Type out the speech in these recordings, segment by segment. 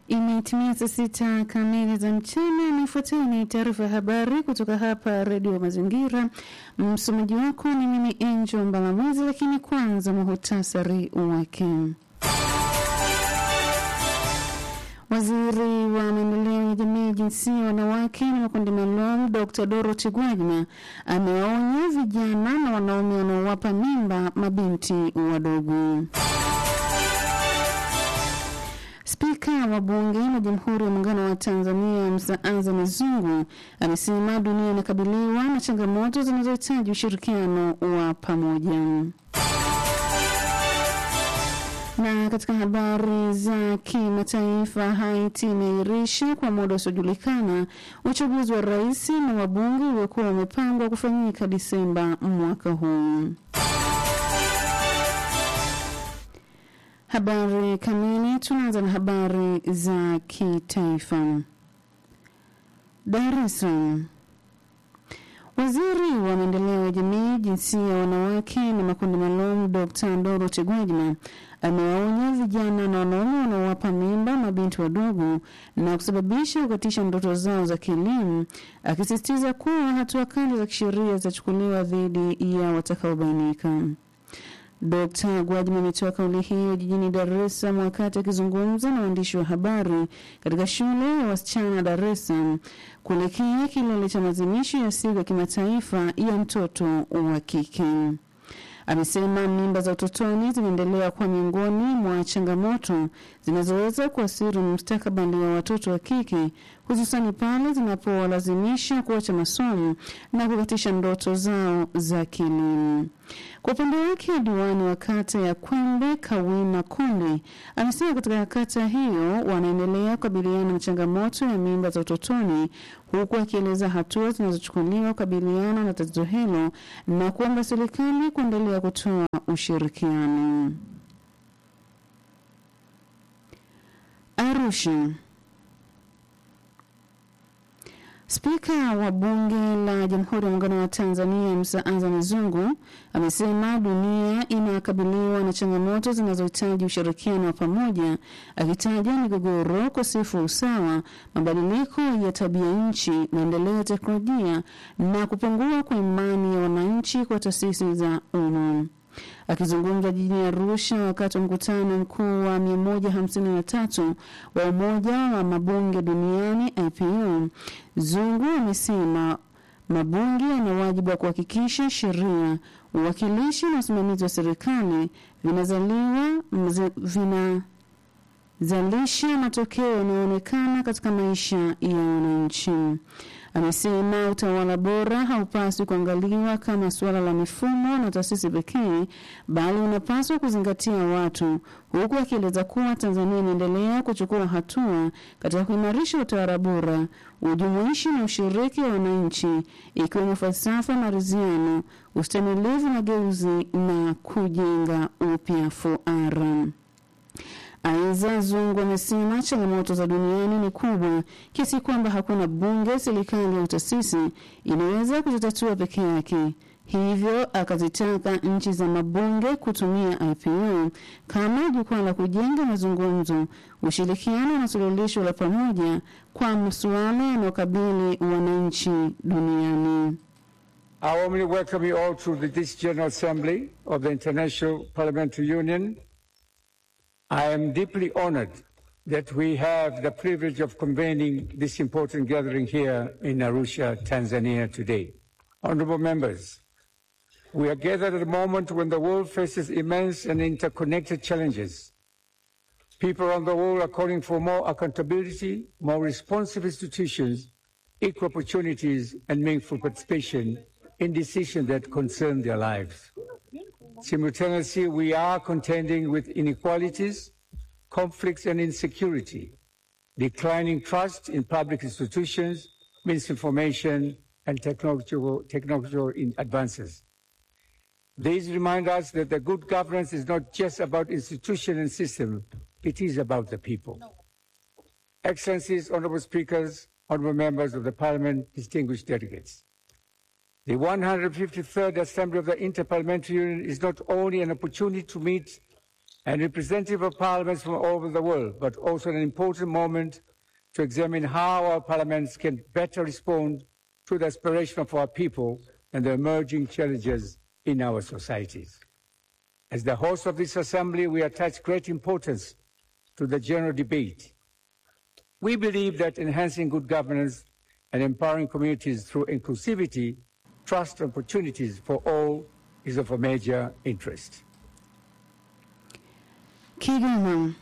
Imetimia saa sita kamili za mchana na ifuatayo ni taarifa ya habari kutoka hapa Redio Mazingira. Msomaji wako ni mimi Angel Mbalamuzi, lakini kwanza muhutasari wake. Waziri wa maendeleo ya jamii, jinsia, wanawake na makundi maalum Dr. Dorothy Gwajima amewaonya vijana na wanaume wanaowapa mimba mabinti wadogo. Spika wa Bunge la Jamhuri ya Muungano wa Tanzania Msaaza Mizungu amesema dunia inakabiliwa na changamoto zinazohitaji ushirikiano wa pamoja. Na katika habari za kimataifa, Haiti imeahirisha kwa muda usiojulikana uchaguzi wa rais na wabunge uliokuwa umepangwa kufanyika Disemba mwaka huu. Habari kamili. Tunaanza na habari za kitaifa. Dar es Salaam. Waziri wa maendeleo ya jamii, jinsia ya wanawake na makundi maalum Dr. Dorothy Gwajima amewaonya vijana na wanaume wanaowapa mimba mabinti wadogo na kusababisha kukatisha ndoto zao za kielimu, akisisitiza kuwa hatua kali za kisheria zitachukuliwa dhidi ya watakaobainika. Dkt. Gwajima ametoa kauli hiyo jijini Dar es Salaam wakati akizungumza na waandishi wa habari katika shule ya wasichana Dar es Salaam kuelekea kilele cha maadhimisho ya siku ya kimataifa ya mtoto wa kike. Amesema mimba za utotoni zinaendelea kuwa miongoni mwa changamoto zinazoweza kuathiri mustakabali wa watoto wa kike, hususani pale zinapowalazimisha kuacha masomo na kukatisha ndoto zao za kielimu. Kwa upande wake, diwani wa kata ya Kwembe Kawina Konde amesema katika kata hiyo wanaendelea kukabiliana na changamoto ya mimba za utotoni, huku akieleza hatua zinazochukuliwa kukabiliana na tatizo hilo na kuomba serikali kuendelea kutoa ushirikiano. Arusha. Spika wa Bunge la Jamhuri ya Muungano wa Tanzania Msaaza Mizungu amesema dunia inakabiliwa na changamoto zinazohitaji ushirikiano wa pamoja, akitaja migogoro, ukosefu wa usawa, mabadiliko ya tabia nchi, maendeleo ya teknolojia na kupungua kwa imani ya wananchi kwa taasisi za umma. Akizungumza jijini Arusha wakati wa mkutano mkuu wa 153 wa Umoja wa Mabunge Duniani IPU, Zungu amesema mabunge yana wajibu wa kuhakikisha sheria, uwakilishi na usimamizi wa serikali vinazaliwa vinazalisha matokeo yanayoonekana katika maisha ya wananchi. Amesema utawala bora haupaswi kuangaliwa kama suala la mifumo na taasisi pekee, bali unapaswa kuzingatia watu, huku akieleza kuwa Tanzania inaendelea kuchukua hatua katika kuimarisha utawala bora, ujumuishi na ushiriki wa wananchi, ikiwemo falsafa maridhiano, ustamilivu, mageuzi na kujenga upya fuara. Aidha, Zungu amesema changamoto za duniani ni kubwa kiasi kwamba hakuna bunge, serikali au taasisi inaweza kuzitatua peke yake. Hivyo akazitaka nchi za mabunge kutumia IPU kama jukwaa la kujenga mazungumzo, ushirikiano na suluhisho la pamoja kwa masuala yanayokabili wananchi duniani. I warmly welcome you all to this General Assembly of the International Parliamentary Union. I am deeply honored that we have the privilege of convening this important gathering here in Arusha, Tanzania today. Honorable members, we are gathered at a moment when the world faces immense and interconnected challenges. People around the world are calling for more accountability, more responsive institutions, equal opportunities, and meaningful participation in decisions that concern their lives. Simultaneously, we are contending with inequalities, conflicts, and insecurity, declining trust in public institutions, misinformation, and technological, technological advances. These remind us that the good governance is not just about institution and system, it is about the people. Excellencies, honorable speakers, honorable members of the parliament, distinguished delegates. The 153rd Assembly of the Interparliamentary Union is not only an opportunity to meet and representative of parliaments from all over the world, but also an important moment to examine how our parliaments can better respond to the aspiration of our people and the emerging challenges in our societies. As the host of this assembly, we attach great importance to the general debate. We believe that enhancing good governance and empowering communities through inclusivity, trust, and opportunities for all is of a major interest. Kigoma.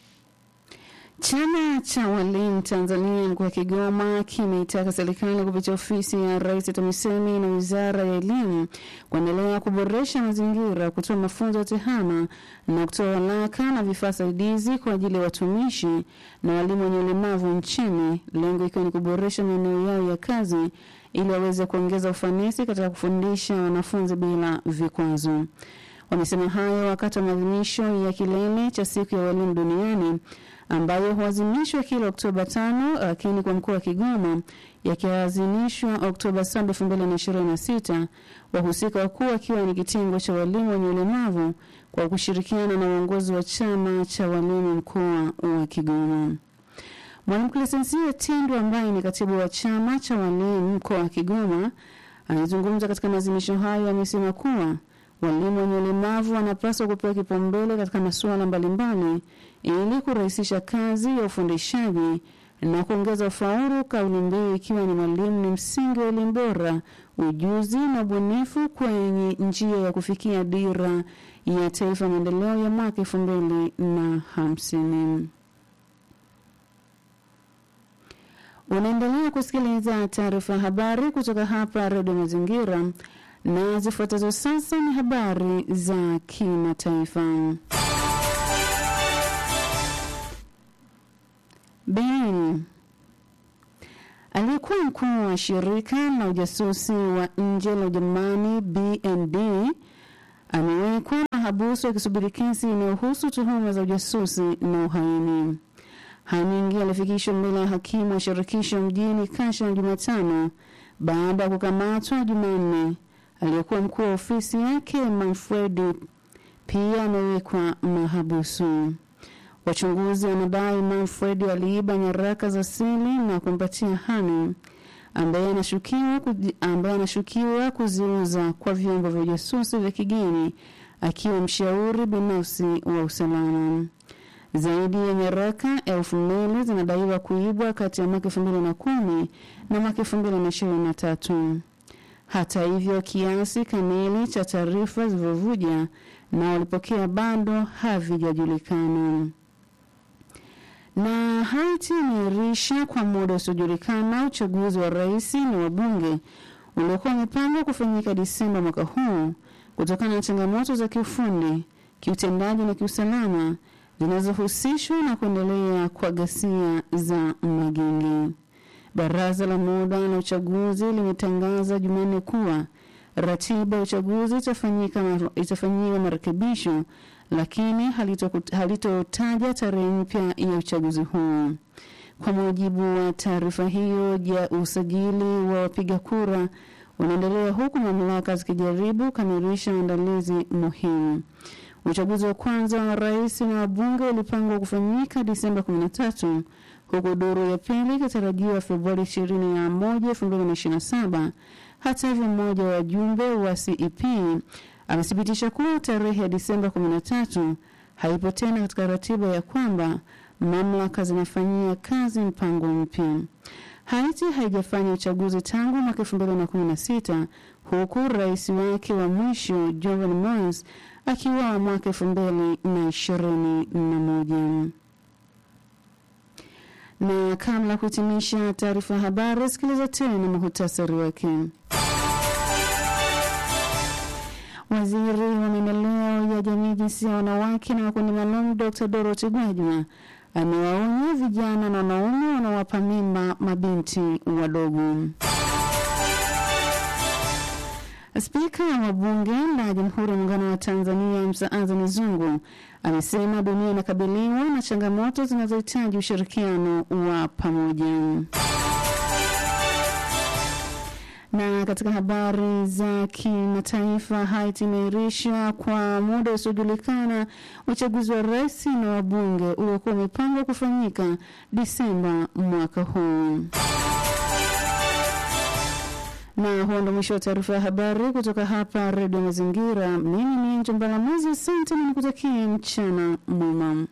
Chama cha walimu Tanzania mkoa wa Kigoma kimeitaka serikali kupitia ofisi ya Rais TAMISEMI na Wizara ya Elimu kuendelea kuboresha mazingira, kutoa mafunzo ya tehama na kutoa walaka na vifaa saidizi kwa ajili ya watumishi na walimu wenye ulemavu nchini, lengo ikiwa ni kuboresha maeneo yao ya kazi ili waweze kuongeza ufanisi katika kufundisha wanafunzi bila vikwazo. Wamesema hayo wakati wa maadhimisho ya kilele cha siku ya walimu duniani ambayo huadhimishwa kila Oktoba tano, lakini kwa mkoa wa Kigoma yakiadhimishwa Oktoba saba elfu mbili na ishirini na sita. Wahusika wakuu wakiwa ni kitengo cha walimu wenye ulemavu kwa kushirikiana na uongozi wa chama cha walimu mkoa wa Kigoma. Mwalimu Clesensia Tindu ambaye ni katibu wa chama cha walimu mkoa wa Kigoma alizungumza katika maadhimisho hayo, amesema kuwa walimu wenye ulemavu wanapaswa kupewa kipaumbele katika masuala mbalimbali ili kurahisisha kazi ya ufundishaji na kuongeza ufaulu, kauli mbiu ikiwa ni mwalimu ni msingi wa elimu bora, ujuzi na ubunifu kwenye njia ya kufikia dira ya taifa ya maendeleo ya mwaka elfu mbili na hamsini. Unaendelea kusikiliza taarifa ya habari kutoka hapa Redio Mazingira na zifuatazo sasa ni habari za kimataifa. Berlin. Aliyekuwa mkuu wa shirika la ujasusi wa nje la Ujerumani BND amewekwa mahabusu akisubiri kesi inayohusu tuhuma za ujasusi na uhaini. Haningi alifikishwa mbele ya hakimu wa shirikisho mjini Kasha Jumatano baada ya kukamatwa Jumanne. Aliyekuwa mkuu wa ofisi yake Manfredi pia amewekwa mahabusu. Wachunguzi wanadai Manfred aliiba nyaraka za siri na kumpatia Hani ambaye anashukiwa ambaye anashukiwa kuziuza kwa vyombo vya ujasusi vya kigeni akiwa mshauri binafsi wa usalama. Zaidi ya nyaraka elfu mbili zinadaiwa kuibwa kati ya mwaka elfu mbili na kumi na mwaka elfu mbili na ishirini na tatu. Hata hivyo, kiasi kamili cha taarifa zilivyovuja na walipokea bado havijajulikana na Haiti imeahirisha kwa muda usiojulikana uchaguzi wa rais na wabunge uliokuwa umepangwa kufanyika Disemba mwaka huu kutokana na changamoto za kiufundi, kiutendaji na kiusalama zinazohusishwa na kuendelea kwa ghasia za magenge. Baraza la muda la uchaguzi limetangaza Jumanne kuwa ratiba ya uchaguzi itafanyika itafanyiwa marekebisho lakini halitotaja halito tarehe mpya ya uchaguzi huu. Kwa mujibu wa taarifa hiyo ya usajili wa wapiga kura unaendelea huku mamlaka zikijaribu kukamilisha maandalizi muhimu. Uchaguzi wa kwanza wa rais na wabunge ulipangwa kufanyika Disemba 13 huku duru ya pili ikitarajiwa Februari 21, 2027. Hata hivyo, mmoja wa wajumbe wa CEP amethibitisha kuwa tarehe ya Disemba 13 haipo tena katika ratiba ya kwamba mamlaka zinafanyia kazi mpango mpya. Haiti haijafanya uchaguzi tangu mwaka 2016 huku rais wake wa mwisho Jovenel Moise akiwa mwaka 2021. Na kabla ya kuhitimisha taarifa ya habari, sikiliza tena muhutasari wake. Waziri wa maendeleo ya jamii, jinsia ya wanawake na makundi maalum, Dr Dorothy Gwajima amewaonya vijana na wanaume wanaowapa mimba mabinti wadogo. Spika wa Bunge la Jamhuri ya Muungano wa Tanzania Msa Azani Zungu amesema dunia inakabiliwa na changamoto zinazohitaji ushirikiano wa pamoja. Na katika habari za kimataifa, Haiti imeirisha kwa muda usiojulikana uchaguzi wa rais na wabunge uliokuwa umepangwa kufanyika Disemba mwaka huu. Na huo ndo mwisho wa taarifa ya habari kutoka hapa Redio Mazingira. Mimi ni Njombala Mwezi, asante na nikutakie mchana mwema.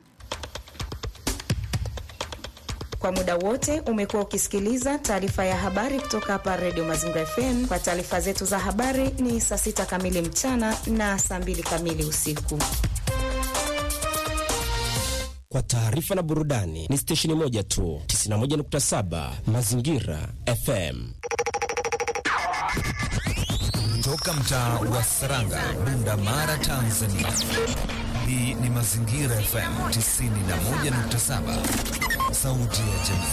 Kwa muda wote umekuwa ukisikiliza taarifa ya habari kutoka hapa Redio Mazingira FM. Kwa taarifa zetu za habari ni saa sita kamili mchana na saa mbili kamili usiku. Kwa taarifa na burudani ni stesheni moja tu, 91.7 Mazingira FM. Toka mtaa wa Saranga, Bunda Mara, Tanzania. Hii ni Mazingira FM 91.7, sauti ya jamii.